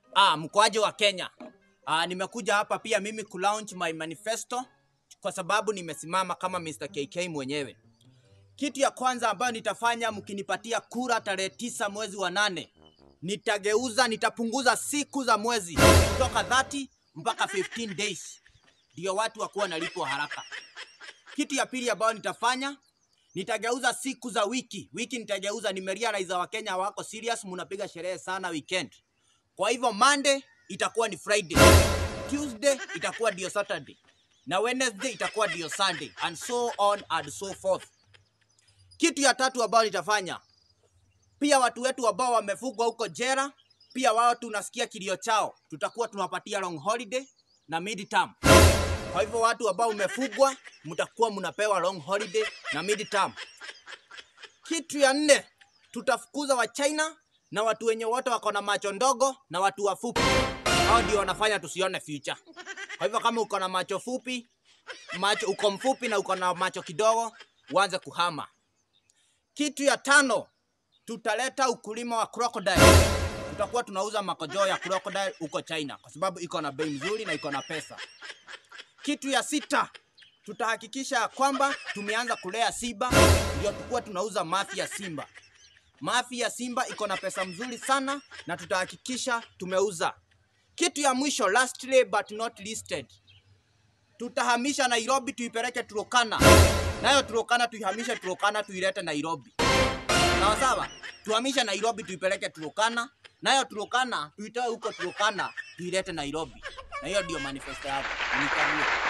Ah, mkoaji wa Kenya. Ah, nimekuja hapa pia mimi kulaunch my manifesto kwa sababu nimesimama kama Mr. KK mwenyewe. Kitu ya kwanza ambayo nitafanya mkinipatia kura tarehe tisa mwezi wa nane, nitageuza, nitapunguza siku za mwezi kutoka 30 mpaka 15 days, ndio watu wakuwa nalipwa haraka. Kitu ya pili ambayo nitafanya nitageuza siku za wiki. Wiki nitageuza, nimerealize Wakenya wako serious, munapiga sherehe sana weekend. Kwa hivyo Monday itakuwa ni Friday, Tuesday itakuwa ndio Saturday na Wednesday itakuwa ndio Sunday and so on and so forth. Kitu ya tatu ambayo nitafanya pia, watu wetu ambao wamefugwa huko jera, pia wao tunasikia kilio chao, tutakuwa tunawapatia long holiday na midterm. Kwa hivyo watu ambao umefugwa mtakuwa mnapewa long holiday na midterm. Kitu ya nne, tutafukuza wa China na watu wenye wote wako na macho ndogo na watu wafupi. Hao ndio wanafanya tusione future. Kwa hivyo kama uko na macho fupi, macho uko mfupi na uko na macho kidogo, uanze kuhama. Kitu ya tano, tutaleta ukulima wa crocodile. Tutakuwa tunauza makojoo ya crocodile huko China kwa sababu iko na bei nzuri na iko na pesa. Kitu ya sita, tutahakikisha ya kwamba tumeanza kulea simba, ndio tukuwa tunauza mafi ya simba. Mafi ya simba iko na pesa mzuri sana na tutahakikisha tumeuza. Kitu ya mwisho, lastly but not listed, tutahamisha Nairobi tuipeleke Turkana, nayo Turkana tuihamishe Turkana tuilete Nairobi. Sawa sawa, tuhamishe Nairobi tuipeleke Turkana, nayo Turkana tuitoe huko Turkana tuilete Nairobi, na hiyo ndio manifesto yako. Nikawie.